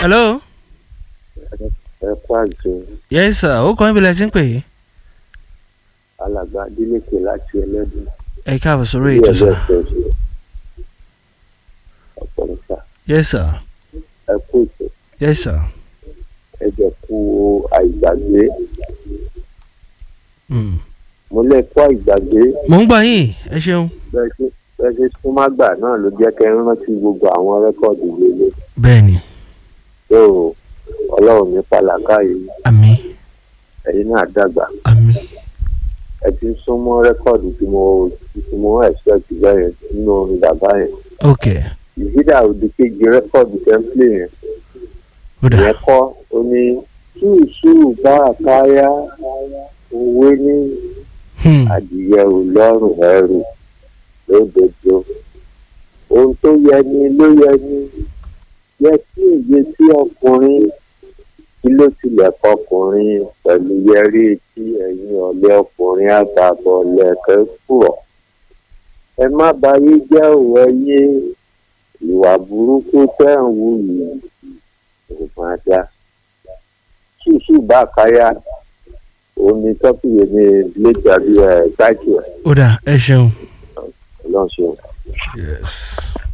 hello. ẹ kó àjò yes sir ó kọ́ níbi lẹ́sìn pé alàgbà adélèké láti ẹlẹ́dùn ẹ káàbọ̀ sórí ètò sir. ọ̀pọ̀lọpọ̀ yes sir ẹ kó ètò yes sir. ẹ jẹ́ kú àìgbàgbé Mm. mo lè kó àìgbàgbé mò ń gbọ́ yín ẹ ṣeun. bẹ́ẹ̀ ṣe bẹ́ẹ̀ ṣe súnmágbà náà ló jẹ́ kẹ́ ń rántí gbogbo àwọn rẹ́kọ̀dì lélẹ̀ bẹ́ẹ̀ni tó ọlọ́run ní pàlàkà yìí àmì ẹ̀yin náà dàgbà àmì ẹ ti ń súnmọ́ rẹ́kọ̀dì tí mo tí mo expect bẹ́ẹ̀ nínú orin bàbá yẹn ok ìdídà òdì kejì rẹ́kọ̀dì tẹ́ḿpìlì yẹn ó dà ìyẹn kọ́ ó ní ṣùṣù bá àkáyá òwe ní Hmm. adìyẹ ò lọ́rùn ẹrù lódodo ohun tó yẹ ni ló yẹ ni yẹ kí èyí tí ọkùnrin kí ló tilẹ̀ kọkùnrin pẹ̀lú yẹrí etí ẹ̀yìn ọ̀lẹ́ ọkùnrin àgbàbọ̀ lẹ̀kẹ́ kúrọ̀ ẹ má bayé jẹ́ òwe yé ìwà burúkú tẹ́ ń wù yìí kò máa dá ṣùṣù bá káyà omi tọ́pìyẹ ní lẹ́jà bí ẹ̀ táìkì ẹ̀ ó dà ẹ ṣeun. ọlọ́run ṣeun. yes.